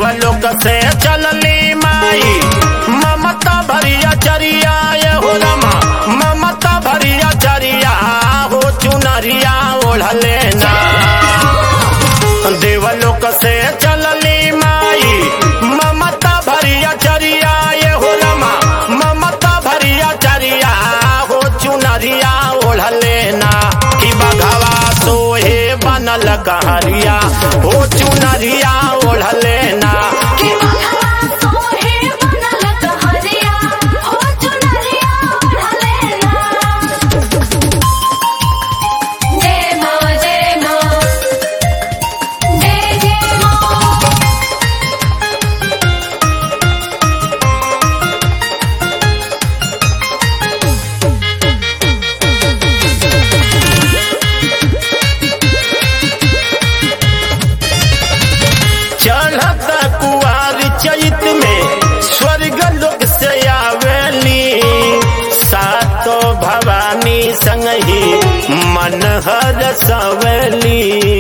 देवलोक से चलली माई ममता भरिया चरिया ये हो रमा ममता भरिया चरिया हो चुनरिया ओढ़ले ना देवलोक से चलली माई ममता भरिया चरिया ये हो रमा ममता भरिया चरिया हो चुनरिया ओढ़ले ना कि बघवा सोहे बनल कहरिया हो चुनरिया ओढ़ले ना कि बघवा सोहे बनल कहरिया हो चुनरिया ओढ़ले ना जय मां जय मां जय जय मां चढ़त कुआर चैत में स्वर्ग लोक से आवेली सातो भवानी संग ही मन हर सवेली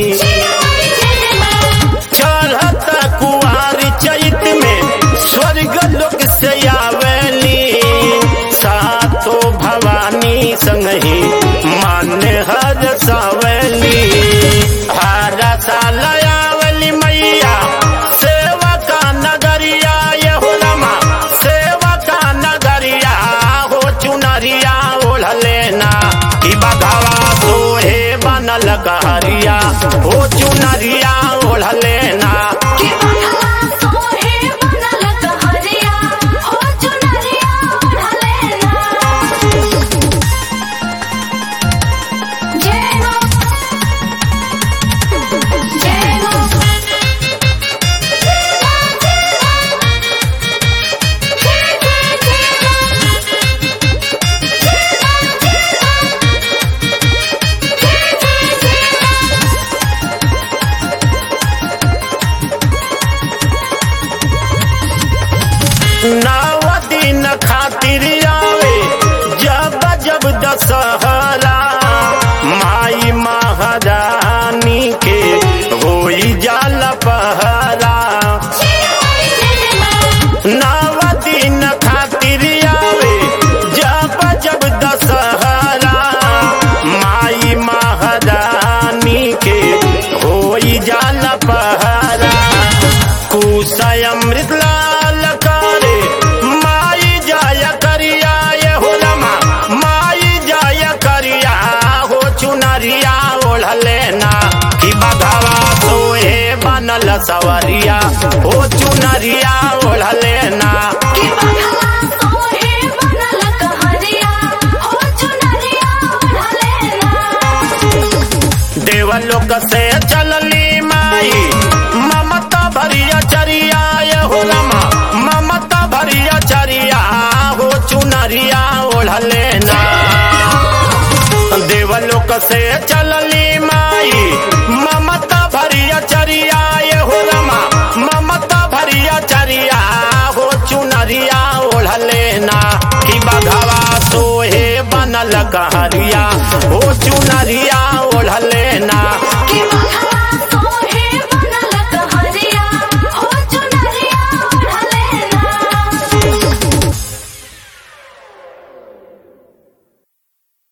चढ़त कुआर चैत में स्वर्ग लोक से आवेली सातो भवानी संग ही मन हर सवेली हर साल आवली मैया सेवा का नगरिया ये हो रमा सेवा का नगरिया हो चुनरिया ओढ़ले ना कि बघवा सोहे बनल कहरिया हो चुनरिया ओढ़ले ना कि बघवा सोहे बनल कहरिया हो चुनरिया ओढ़ले ना जय मां जय मां जय जय नव दिन खातिर आवे जब जब दशहरा माई महारानी के होई जाल पहरा नव दिन खातिर आवे जब जब दशहरा माई महारानी के होई जाल पहरा कुशय अमृत लाल करे माई जाय करिया ये हो रमा माई जाय करिया हो चुनरिया ओढ़ले ना कि बघवा सोहे बनल सवरिया हो चुनरिया ओढ़ले ना कि बघवा सोहे बनल कहरिया हो चुनरिया ओढ़ले ना देवलोक से चलली माई ममता भरिया चरिया ये हो रमा ममता भरिया चरिया हो चुनरिया ओढ़ले ना देवलोक से चलली माई ममता भरिया चरिया ये हो रमा ममता भरिया चरिया हो चुनरिया ओढ़ले ना कि बघवा सोहे बनल कहरिया